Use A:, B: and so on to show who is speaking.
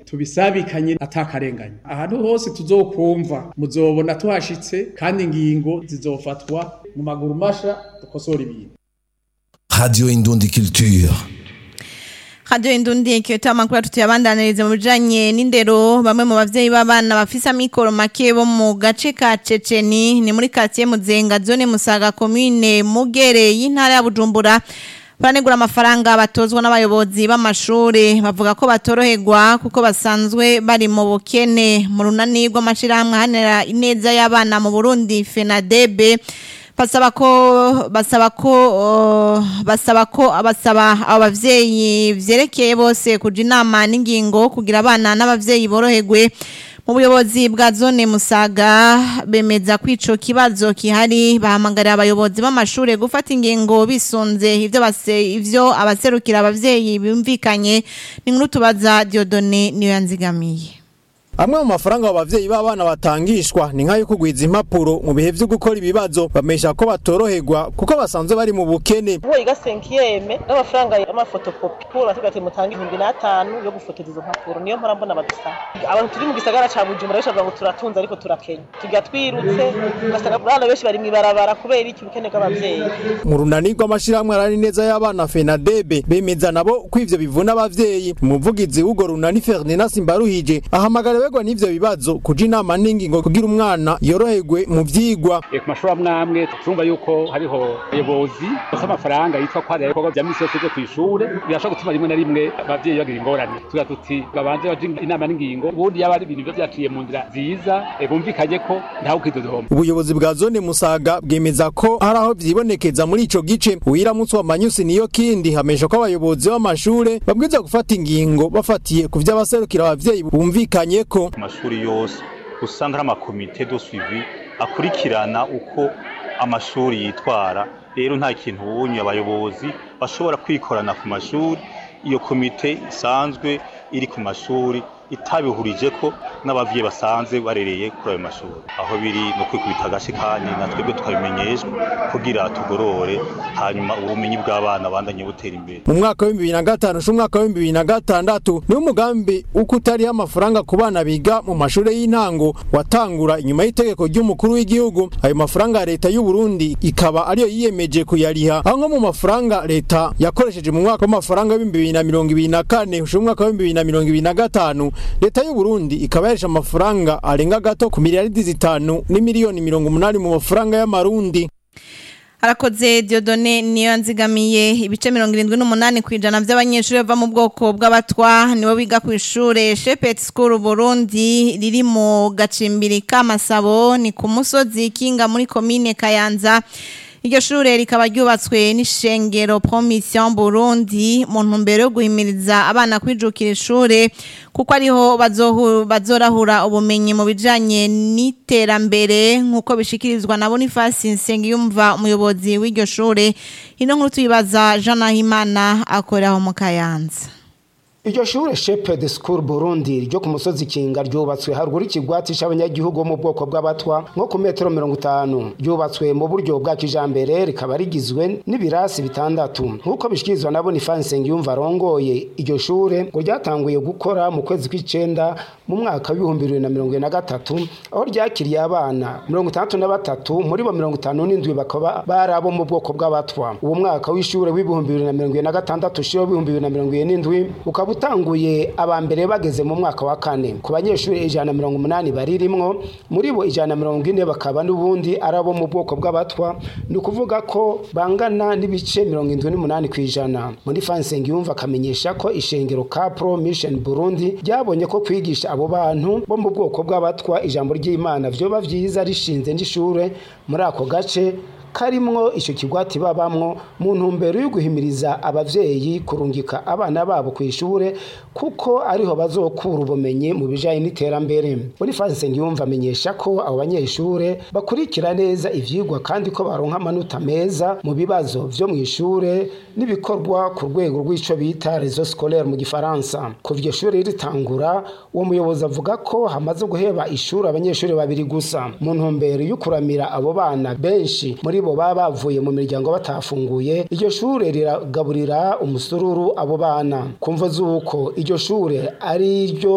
A: tubisabikanye atakarenganya ahantu hose tuzokumva muzobona tuhashitse kandi ingingo zizofatwa mu maguru masha dukosora ibintu
B: Radio Indundi Culture.
C: Radio Indundi ikiyoto amakuru tuyabandanirize mu bijanye n'indero bamwe mu bavyeyi b'abana bafise amikoro make bo mu gace ka Ceceni ni muri quartier Muzenga zone Musaga commune Mugere y'intara ya Bujumbura baranegura amafaranga batozwa n'abayobozi b'amashure bavuga ko batoroherwa kuko basanzwe bari mu bukene mu runani rw'amashirahamwe hanera ineza y'abana mu Burundi FENADEB basaba ko basaba ko uh, basaba ko abasaba abavyeyi vyerekeye bose kuja inama n'ingingo kugira abana n'abavyeyi boroherwe mu buyobozi bwa zone Musaga bemeza ko ico kibazo kihari bahamagarira abayobozi b'amashure gufata ingingo bisunze ivyo base ivyo abaserukira abavyeyi bumvikanye ni nkuru tubaza Diodone niyo yanzigamiye
D: Amwe mu mafaranga abavyeyi b'abana batangishwa ni nkayo kugwiza impapuro mu bihe vyo gukora ibibazo bamesha ko batoroherwa kuko basanzwe bari mu bukene.
E: uwo yiga senkiyeme n'amafaranga y'amafotokopi kura tuvuga ati mutange ibihumbi n'atanu yo gufotoza izo mpapuro niyo mpora mbona badusaba abantu turi mu gisagara ca bujumbura benshi bavuga ngo turatunze ariko turakenya tujya twirutse ugasanga abana benshi bari mw'ibarabara kubera iki ubukene bw'abavyeyi
D: Mu runani rw'amashirahamwe arari neza y'abana FENADEB bemeza nabo ko ivyo bivuna abavyeyi. Umuvugizi w'ugo runani Ferdinand Simbaruhije ahamagara begwa n'ivyo bibazo kuja inama n'ingingo kugira umwana yoroherwe mu vyigwa.
F: ku mashuri amwe amwe turumva yuko hariho abayobozi bafite amafaranga yitwa ko hari ibikorwa bya misi yose byo ku ishure birashobora gutuma rimwe na rimwe abavyeyi bagira ingorane tugira tuti babanze baje inama n'ingingo ubundi yaba ari ibintu biba vyaciye mu nzira nziza eh, bumvikanye ko ntawe ukidodohoma
D: Ubuyobozi bwa zone Musaga bwemeza ko hari aho vyibonekeza muri ico gice. Uwiramutse wa Manyusi niyo kindi hamesha ko abayobozi b'amashure babwiza gufata ingingo bafatiye ku vy'abaserukira abavyeyi bumvikanye ko
G: ku mashuri yose usanga hari amakomite do suivi akurikirana uko amashuri yitwara rero nta kintu wunye abayobozi bashobora kwikorana ku mashuri iyo komite isanzwe iri ku mashuri itabihurije ko n'abavyeyi basanzwe barereye kuri ayo mashuri aho biri no kwikubita agashi kandi na twebwe tukabimenyeshwa kugira tugorore hanyuma ubumenyi bw'abana bandanye butera imbere
D: mu mwaka wa 2005 n'umwaka wa 2006 niwo umugambi uko utariho amafaranga ku bana biga mu mashuri y'intango watangura inyuma y'itegeko ry'umukuru w'igihugu ayo mafaranga ya leta y'u Burundi ikaba ariyo yiyemeje kuyariha aho nko mu mafaranga leta yakoresheje mu mwaka w'amafaranga w'ibihumbi bibiri na mirongo ibiri na kane ushira umwaka w'ibihumbi bibiri na mirongo ibiri na gatanu leta y'u Burundi ikaba yarisha amafaranga arenga gato ku miliyaridi zitanu n'imiliyoni mirongo umunani mu mafaranga y'amarundi
C: Harakoze Diodone niyo nzigamiye ibice mirongo irindwi n'umunani ku ijana by'abanyeshuri bava mu bwoko bw'abatwa nibo biga ku ishure Shepet School Burundi riri mu gacimbiri k'amasabo ni ku musozi Kinga muri komine Kayanza Iryo shure rikaba ryubatswe n'ishengero Promission Burundi mu ntumbero yo guhimiriza abana kwijukira ishure kuko ariho bazohu- bazorahura ubumenyi mu bijanye n'iterambere nk'uko bishikirizwa na Boniface Nsengiyumva umuyobozi w'iryo shure ino nkuru tuyibaza Jean Nahimana akoreraho mu Kayanza
H: Iryo shure Shepherd School Burundi ryo ku musozi Kinga ryubatswe haruguru ikigwati c'abanyagihugu bo mu bwoko bw'abatwa nko ku metero mirongo itanu ryubatswe mu buryo bwa kijambere rikaba rigizwe n'ibirasi bitandatu nk'uko bishikirizwa na Boniface Nsengiyumva arongoye iryo shure ngo ryatanguye gukora mu kwezi kw'icenda mu mwaka w'ibihumbi bibiri na mirongo ine na gatatu aho ryakiriye abana mirongo itandatu na batatu muri bo mirongo itanu n'indwi bakaba bari abo mu bwoko bw'abatwa uwo mwaka w'ishure w'ibihumbi bibiri na mirongo ine na gatandatu ushira w'ibihumbi bibiri na mirongo ine n'indwi ukaba utanguye aba mbere bageze mu mwaka wa kane ku banyeshuri ijana na mirongo umunani baririmwo muri bo ijana na mirongo ine bakaba n'ubundi ari abo mu bwoko bw'abatwa ni ukuvuga ko bangana n'ibice mirongo indwi n'umunani ku ijana muri fanseng yumva akamenyesha ko ishengero ka pro mission burundi ryabonye ko kwigisha abo bantu bo mu bwoko bw'abatwa ijambo ry'imana vyoba vyiza rishinze n'ishure muri ako gace karimwo icyo kigwati babamwo mu ntumbero yo guhimiriza abavyeyi kurungika abana babo ku ishure kuko ariho bazokura ubumenyi mu bijanye n'iterambere Boniface Nsengiyumva amenyesha ko abo banyeshure bakurikira neza ivyigwa kandi ko baronka amanota meza mu bibazo vyo mu ishure n'ibikorwa ku rwego rw'ico bita réseau scolaire mu gifaransa kuva iryo shure ritangura uwo muyobozi avuga ko hamaze guheba ishuri abanyeshuri babiri gusa mu ntumbero yo kuramira abo bana benshi muri bo baba bavuye mu miryango batafunguye iryo shure riragaburira umusururu abo bana kumva z'uko iryo shure ari ryo